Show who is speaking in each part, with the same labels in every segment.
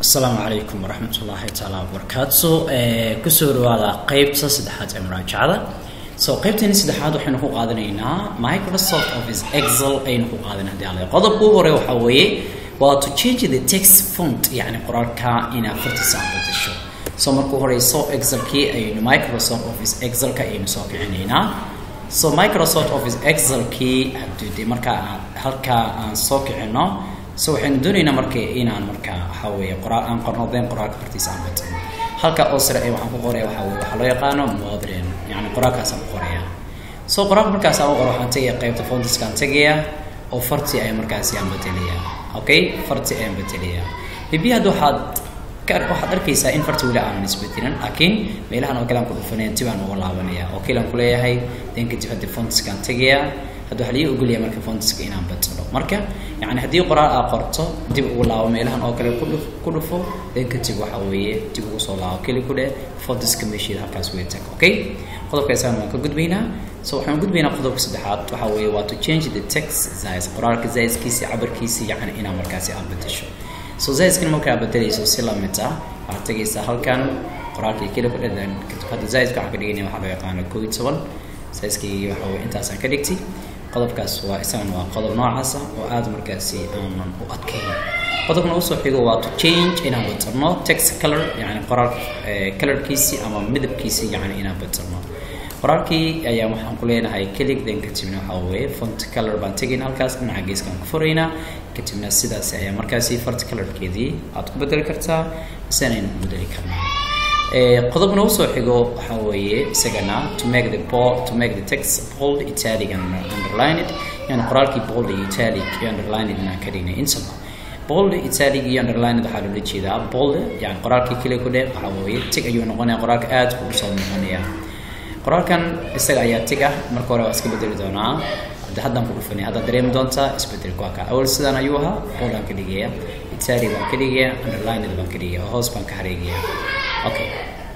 Speaker 1: asalaamu calaykum waraxmat ullaahi taala wabarakaatu so kusoo dhawaada qeybta saddexaad ee muraajacada so qeybteeni saddexaad waxaynu ku qaadanaynaa microsoft office excel ayaynu ku qaadanay hadii alle qodobka ugu hore waxaa weeye waa to change the text font yacni qoraalka inaad fartiisa aan bedesho so markuu horeyso excelkii ayaynu microsoft office excelka ayaynu soo kicinaynaa so microsoft office excelkii haddii markaa aan halkaa aan soo kicino so waxaynu doonaynaa marka inaan markaa waxaa weeye qoraal aan qornodeen qoraalka fartiisa aan bedelo halka oo sare ee waxaan ku qoraya waxaa weye waxaa loo yaqaano modern yacni qoraalkaasaan ku qoraya so qoraalka markaas aan u qoro waxaan tegaya qaybta fontiskaan tegaya oo farti ayaa markaasi aan bedelaya okay farti ayaan bedelaya maybe hadda waxaad waxaad arkaysaa in farti weli aanan isbedelin laakiin meelahan oo kale aan ku dhufanaya dib aan uga laabanaya oo kale aan kuleeyahay den kadib haddi fontiskaan tegaya hadda waxaa lii ogolaya marka fontiska inaan bedelo marka yani haddii qoraal aa qorto dib ugu laabo meelahan oo kale ku dhufo den kadib waxa weeye dib ugu soo laabo keli ku dheh fontiska meesheeda halkaas way tag okay qodobka isagana waan ka gudbaynaa so waxaan gudbaynaa qodobka saddexaad waxa weeye waa to change the text size qoraalka sizekiisi cabirkiisi yacni inaa markaasi aad bedesho so sizekana markaa bedelayso si lamid ah waxaad tegaysaa halkan qoraalkii keli ku dheh kadib hadda sizeka waxaan ka dhiganaya waxaa loo yaqaano koo iyo toban sizekii waxa weye intaasaan ka dhigtay qodobkaas waa isagana waa qodob noocaasa oo aada markaasi aanan u adkayn qodobna usoo xigo waa to change inaan bedelno text color yani qoraalka colorkiisi ama midabkiisi yani inaan bedelno qoraalkii ayaa waxaan ku leenahay kelig den kadibna waxaa weeye font color baan tegayna halkaas dhinaca geeskaan ku furaynaa kadibna sidaas ayaa markaasi font colorkeedii aad ku bedeli kartaa isanaynu ku bedeli karnaa qodobna usoo xigo waxaa weeye isagana to make the bold, to make the text bold italic and underlined yani qoraalkii bold iyo italic iyo underlined inaan ka dhignay intaba bold italic iyo underlined waxaa loola jeedaa bold yani qoraalkii kale ku dheh waxaa weeye tig ayuu noqonaya qoraalka aad buu usoo noqonaya qoraalkan isaga ayaa tig ah marka hore waa iska bedeli doonaa hadda haddaan ku dhufanay haddaad dareemi doontaa isbedelka waa kaa awal sidaan ayuu ahaa bold aan ka dhigaya italic baan ka dhigaya underlined baan ka dhigaya oo hoos baan ka hareegaya okay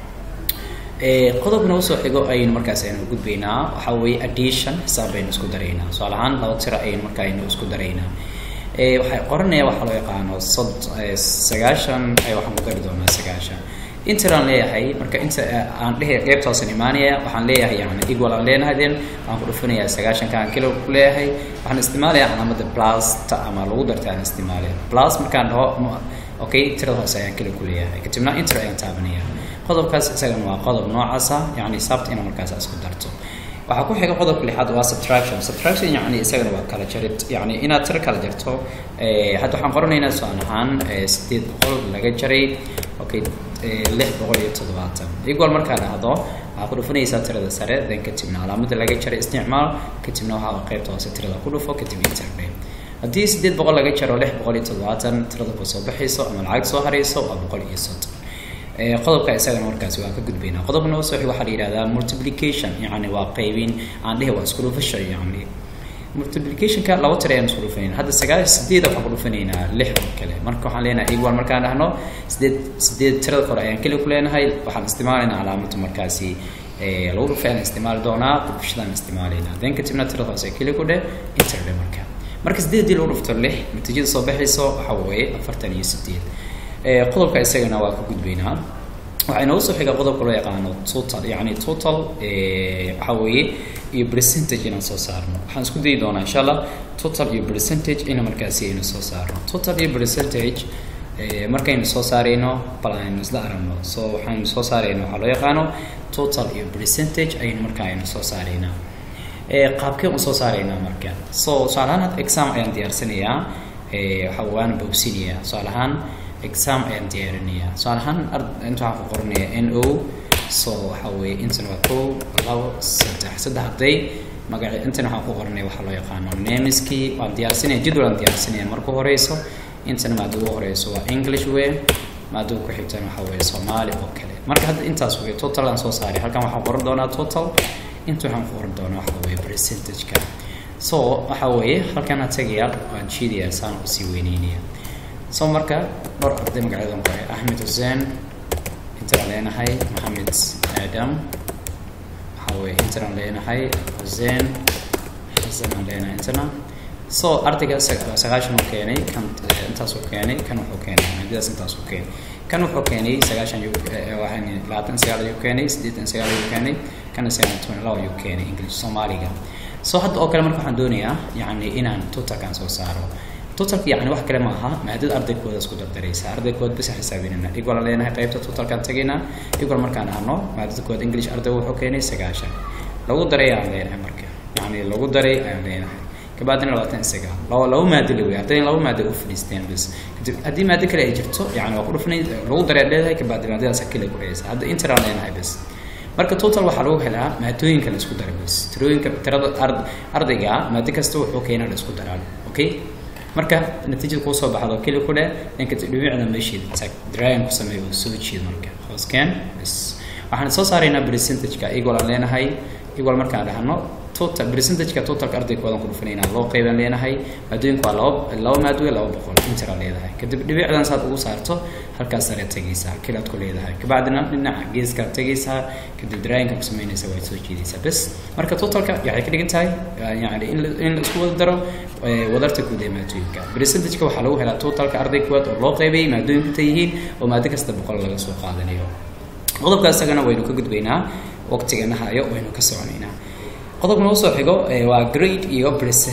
Speaker 1: qodobkana usoo xigo ayaynu markaas aynu gudbaynaa waxaa weeye addition xisaab baynu isku daraynaa tusaale ahaan laba tiro ayaynu markaa aynu isku daraynaa waxay qoranaya waxaa loo yaqaano sod sagaashan ay waxaan ku dari doonaa sagaashan interaan leeyahay marka inta aan dhehe qeybtaasan imaanaya waxaan leeyahay yani equal aan leenahay then waxaan ku dhufanayaa sagaashanka aan kilo ku leeyahay waxaan isticmaalayaa calaamada plusta ama lagu darta aan isticmaalaya plus markaan dhaho okay tirada hoose ayaan kilo ku leeyahay kadibna inter ayaan taabanaya qodobkaas isagana waa qodob noocaasa yani sabta ina markaas isku darto waxaa ku xiga qodobka lixaad waa subtraction subtraction yani isagana waa kala jarid yani inaad tiro kala jarto hadda waxaan qoranaynaa su-aal ahaan sideed boqol laga jaray okay lix boqol iyo toddobaatan equal markaa dhacdo waxaa ku dhufanaysaa tirada sare then kadibna calaamada laga jaray isticmaal kadibna waxaa qaybta hoose tirada ku dhufo kadib interne haddii sideed boqol laga jaro lix boqol iyo toddobaatan tirada ku soo baxayso ama lacag soo harayso waa boqol iyo soddon qodobka isagana markaasi waan ka gudbaynaa qodobna usoo waxaa la yihahdaa multiplication yani waa qaybin aan dhehe waa isku dhufasho yani multiplicationka laba tiro ayaan isku dhufanayna hadda sagaal sideed waxaan ku dhufanaynaa lix oo kale marka waxaan leenahay equal markaan dhahno sideed sideed tirada kore ayaan keli ku leenahay waxaan isticmaalaynaa calaamada markaasi lagu dhufay aan isticmaali doonaa dhufashadaan isticmaalaynaa then kadibna tirada hoose keli ku dheh interdhe marka marka sideedii lagu dhufto lix natiijada soo baxayso waxaa weeye afartan iyo sideed qodobka isagana waa ka gudbaynaa waxaa inoogu soo xiga qodobka loo yaqaano total yani total waxaa weeye iyo percentage inaan soo saarno waxaan isku dayi doonaa insha allah total iyo percentage ina markaasi aynu soo saarno total iyo percentage markaynu soo saarayno bal aynu isla aragno so waxaynu soo saarayno waxaa loo yaqaano total iyo percentage aynu markaa aynu soo saaraynaa qaabkeen u soo saaraynaa marka so tusaale ahaan exam ayaan diyaarsanayaa waxa waana bogsinaya tusaale ahaan exam ayaan diyaarinayaa tusaale ahaan inta waxaan ku qoranayaa n o so waxa weeye intan waa kow labo saddex saddex arday magaci intan waxaan ku qoranaya waxaa loo yaqaano nemiskii waan diyaarsanaya jadwal aan diyaarsanaya marka horeyso intan maada ugu horeyso waa english way maada ku xigtan waxa weeye soomaali oo kale marka hadda intaas wey total aan soo saaray halkan waxaan qoran doonaa total inta waxaan ku qoran doonaa waxa weeye percentage-ka so waxa weeye halkan aan tegaya waan jiidayaa saan usii weyneynaya so marka dhowr arday magacyadan qoray axmed xuseen intaan leenahay maxamed aadam waxaa weye intaan leenahay xuseen xasan aan leenahay intana so ardayga sagaashan uu keenay kan intaasuu keenay kan wuxuu keenay maadadaas intaasuu keenay kan wuxuu keenay sagaashan waxaan labaatan sagaal ayuu keenay siddeetan sagaal ayuu keenay kana sagaal toban laba ayuu keenay english soomaaliga so hadda oo kale marka waxaan doonayaa yacni inaan totalkan soo saaro totalka yacni wax kale ma aha maadada ardaykooda isku dardaraysa ardaykooda bisa xisaabinana equal leenahay qaybta totalkan tagaynaa equal markaan ahno maadada kooda english ardayga wuxuu keenay sagaashan lagu daray ayaan leenahay marka yacni lagu daray ayaan leenahay kabacdina labaatan isaga laba laba maado la wey ardaydan laba maado u fadhiisteen bas kadib haddii maado kale ay jirto yani waa ku dhufnay lagu daray leedahay kabacdina maadadaas kale ku dhaysa hadda interaan leenahay bas marka total waxaa lagu helaa maadooyinka la isku daray bas tirooyinka tirada ard ardayga maado kasta wuxuu keenaa la isku daraa okay marka natiijada kuu soo baxdo keli ku dheh ninka dhibicda meesheeda tag dragon ku sameeyo oo soo jeed marka hoosken bas waxaan soo saaraynaa percentage-ka equal aan leenahay equal markaan dhahno total percentage-ka totalka ardaykoodan ku dhufanayna loo qeybaan leenahay maadooyinku waa laba laba maadooye laba boqol intera leedahay kadib dhibicdan saad ugu saarto halkaas sare tegaysaa kilaad ku leedahay kabacdina dhinaca geeskaad tegaysaa kadib draayinka ku samaynaysa waad soo jeedaysaa bes marka totalka waxay ka dhigan tahay yani in la in la isku wada daro wadarta guud ee maadooyinka percentage-ka waxaa lagu helaa totalka arday kuwaad oo loo qeybay maadooyinka ta yihiin oo maado kasta boqol laga soo qaadanayo qodobka isagana waynu ka gudbaynaa waqtigana hayo waynu ka soconaynaa qodobka nagu soo xigo waa grade iyo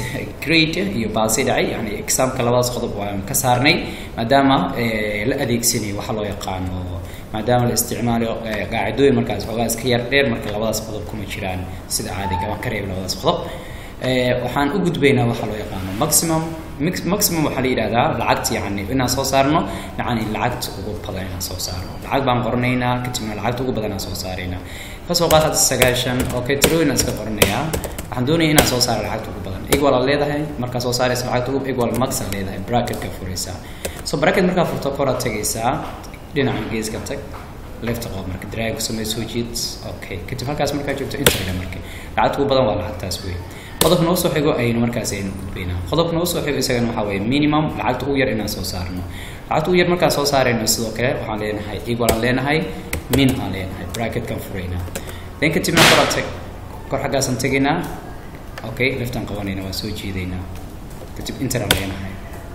Speaker 1: grade iyo baasi dhacay yani examka labadaas qodob waan ka saarnay maadaama la adeegsanayo waxa loo yaqaano maadaama la isticmaalayo qaacidooyin markaas xoogaa iska yar dheer marka labadaas qodob kuma jiraan sida caadiga waan ka reebay labadaas qodob waxaan u gudbaynaa waxa loo yaqaano maximum maximum waxaa la yidhahdaa lacagta yani inaan soo saarno yani lacagta ugu badan inaan soo saarno lacag baan qoranaynaa kadibna lacagta ugu badan aan soo saaraynaa kasoo qaad hadda sagaashan okay tirooyin aan iska qoranayaa waxaan doonaya inaan soo saaro lacagta ugu badan equal aad leedahay markaa soo saaraysa lacagta ugu equal max aad leedahay bracketka furaysaa so bracket markaa furto koraad tagaysaa dhinaca geeska tag left qof marka drag samee soo jeed okay kadib halkaas markaa joogto inta marka lacagta ugu badan waa lacagtaas wey qodobka noo soo xigo ayaynu markaas aynu gudbaynaa qodobka noo soo xigo isagana waxaa weeye minimum lacagta ugu yar inaan soo saarno lacagta ugu yar markaan soo saarayno sidoo kale waxaan leenahay equal aan leenahay min aan leenahay bracketkan furaynaa then kadibna koraan tag kor xaggaasaan tegaynaa okay leftaan qabanayna waa soo jeedaynaa kadib inter aan leenahay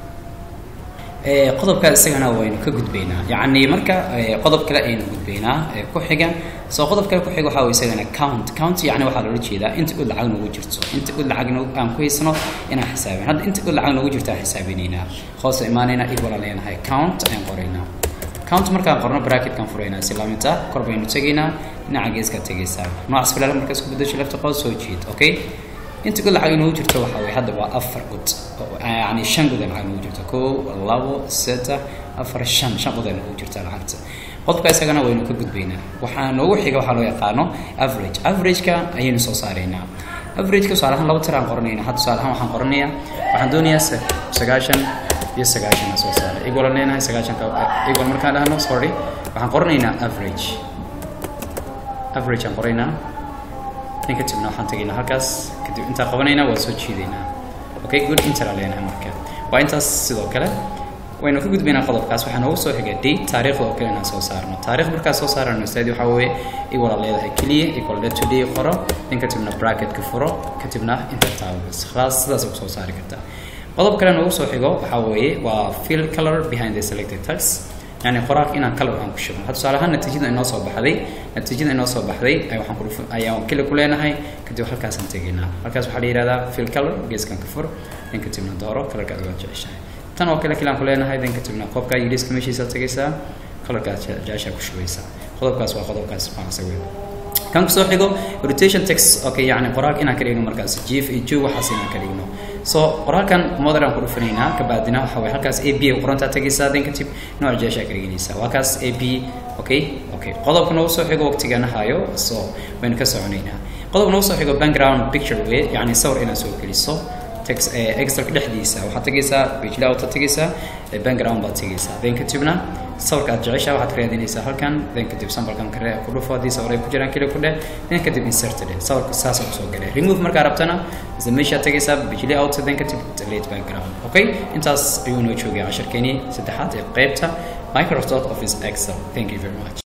Speaker 1: qodobka isagana waynu ka gudbaynaa yacni marka qodob kale aynu gudbaynaa ku xiga soo qodob kale ku xiga waxaa way isagana count count yacni waxaa loola jeedaa inta ud lacag nagu jirto inta ud lacag aan ku haysano inaan xisaabin hadda inta ud lacag nagu jirto aan xisaabinaynaa hoose imaanaynaa equal aan leenahay count ayaan qoraynaa count markaan qorno bracketkan furaynaa si lamida kor baynu tegaynaa dhinaca geeskaa tegaysaa noocaas filaala markaa isku bedesho lefta qood soo jeed okay inta god lacag inoogu jirto waxaa weye hadda waa afar god yani shan god lacag inoogu jirto kow labo saddex afar shan shan god inoogu jirta lacagta qodobka isagana waynu ka gudbaynaa waxaa noogu xiga waxaa loo yaqaano average averageka ayaynu soo saaraynaa averageka tusaale ahaan laba tir aan qoranayna hadda tusaale ahaan waxaan qoranayaa waxaan doonayaa sagaashan iyo sagaashan aan soo saaray equal aan leenahay sagaashanka equal markaan dhahno sorry waxaan qoranaynaa average average aan qoraynaa in kadibna waxaan tegaynaa halkaas kadib intaa qabanaynaa waa soo jiidaynaa okay good intera leenahay marka waa intaas sidoo kale waynu ka gudbaynaa qodobkaas waxaa noogu soo xiga date taariikhda oo kale inaan soo saarno taarikh markaa soo saarano ustaadi waxaa weeye equal aad leedahay keliya equal day to day qoro in kadibna bracketka furo kadibna inta taabas khalaas sidaas ku soo saari kartaa qodob kale noogu soo xigo waxaa weeye waa fill color behind the selected text yani qoraalka inaan color aan ku shubno had tusaale ahaan natiijada inoo soo baxday natiijada inoo soo baxday ay waxaan ku dhufan ayaan kili ku leenahay kadib halkaasaan tegaynaa halkaas waxaa la yihahdaa fill color geeskan ka fur in kadibna dooro colorka aad uga jeceshahay tan oo kale kilaan ku leenahay dan kadibna qofka yidhiska meeshiisa tegaysaa colorka aad jeceshaa ku shubaysaa qodobkaas waa qodobkaas maasa weyn kan kusoo xigo rotation text okay yani qoraalka inaan ka dhigno markaas jief iyo jo waxaas inaan ka dhigno so qoraalkan modern aan ku dhufanaynaa kabaadina waxa waye halkaas a b ay qorantaa tegaysaa dan kadib nooc jeeshaa ka dhiganaysaa waa kaas a b okay okay qodobka noogu soo xigo waqtigana hayo so waynu ka soconaynaa qodobka noogu soo xigo background picture way yani sawir inaad soo geliso text excelka dhexdiisa waxaad tegaysaa page layout aad tegaysaa background baad tegaysaa then kadibna sawirka aad jeceshaa waxaad ka raadinaysaa halkan then kadib sambalkan kare ku dhufo haddii sawir ay ku jiraan keli ku dheh then kadib insert dheh sawirka saasa kusoo galay remove markaa rabtana isla meeshaad tegaysaa page layout then kadib delete background okay intaas ayuu noo joogay casharkeenii saddexaad ee qaybta microsoft office excel thank you very much